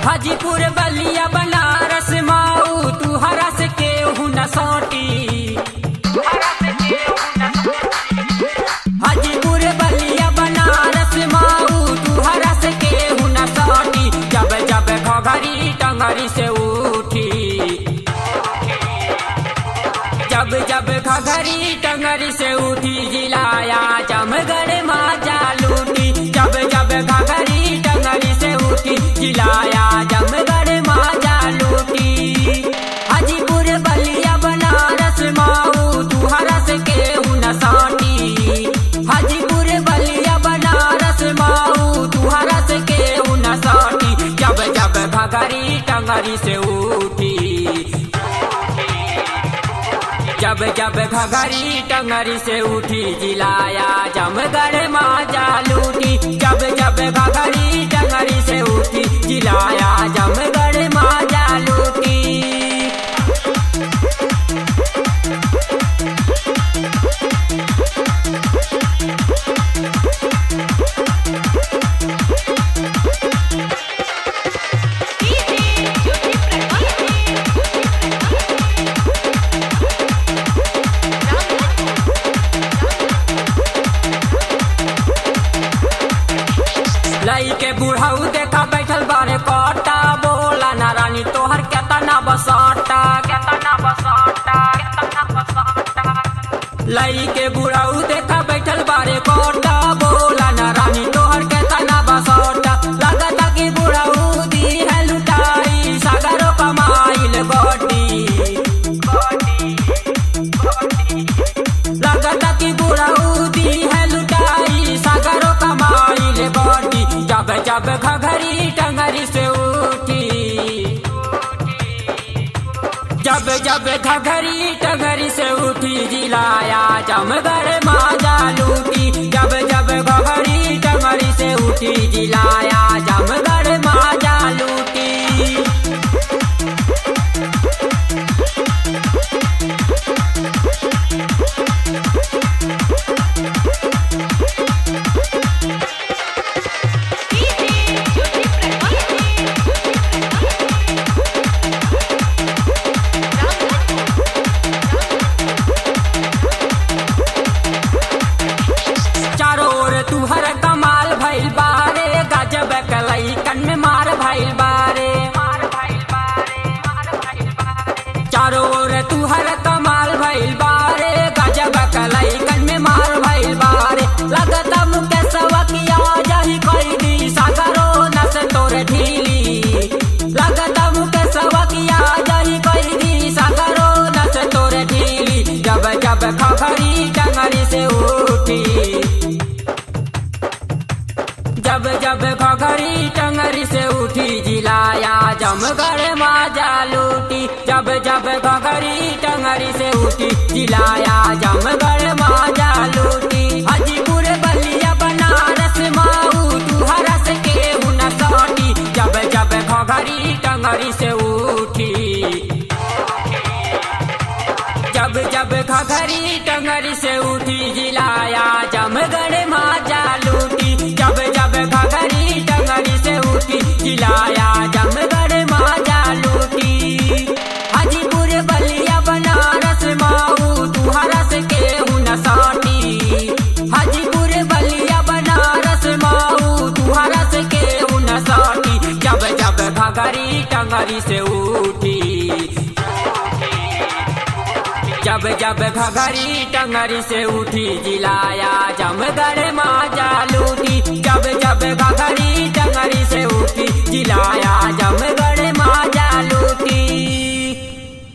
हाजीपुर बलिया बनारस माऊ तू हरस के न सौटी हाजीपुर बलिया बनारस माऊ तू हरस के न सौटी जब जब घघरी टंगरी से उठी जब जब घघरी टंगरी से उठी जिलाया जमगढ़ माजा लूटी जब जब घघरी टंगरी से उठी जिलाया जमगढ़ माजा लूटी हाजीपुर बलिया बनारस माऊ तू हरस के न साटी हाजीपुर बलिया बनारस माऊ तू हरस के न साटी जब जब घघरी टंगरी से उठी जब जब घघरी टंगरी से उठी जिलाया जमगढ़ माजा लूटी जब जब घघरी टंगरी से उठी जिलाया जमगढ़ माजा लूटी लई के बुढ़ऊ देखा बैठल बारे कटा बोला ना रानी तोहर केतना बसाटा केतना बसाटा केतना बसाटा लई के बुढ़ऊ देखा बैठल बारे कटा बोला ना रानी तोहर केतना बसाटा लगता कि बुढ़ऊ दी है लुटाई सागरो कमाइल गोटी लगता कि बुढ़ऊ दी है लुटाई सागरो कमाइल गोटी जब जब घघरी टंगरी से उठी जब जब घघरी टंगरी से उठी जिलाया जमगढ़ माजा लूटी जब जब घघरी टंगरी से उठी जिलाया जमगढ़ माजा लूटी चारों ओर तुहर कमाल भइल बारे गजब कलई कन में मार भइल बारे चारों ओर तुहर कमाल भइल बारे गजब कलई कन में मार भइल बारे लगता मुकेशवा किया जही कोई दी सागरो नस तोर ढीली लगता मुकेशवा किया जही कोई दी सागरो नस तोर ढीली जब जब खखरी टंगरी से उठी जब जब घघरी टंगरी से उठी जिलाया जमगढ़ माजा लूटी जब जब घघरी टंगरी से उठी जिलाया जमगढ़ माजा लूटी हाजीपुर बलिया बनारस माऊ तू हरस के हुन सौटी जब जब घघरी टंगरी से उठी जब जब घघरी टंगरी से उठी जिलाया जमगढ़ माजा लूटी जब जब घघरी टंगरी से उठी जिलाया जमगढ़ माजा लूटी हाजीपुर बलिया बनारस माऊ तू हरस के हुन साटी हाजीपुर बलिया बनारस माऊ तू हरस के हुन साटी जब जब घघरी टंगरी से उठी जब जब घघरी टंगरी से उठी जिलाया जमगढ़ माजा लूटी जब जब घघरी टंगरी से उठी जिलाया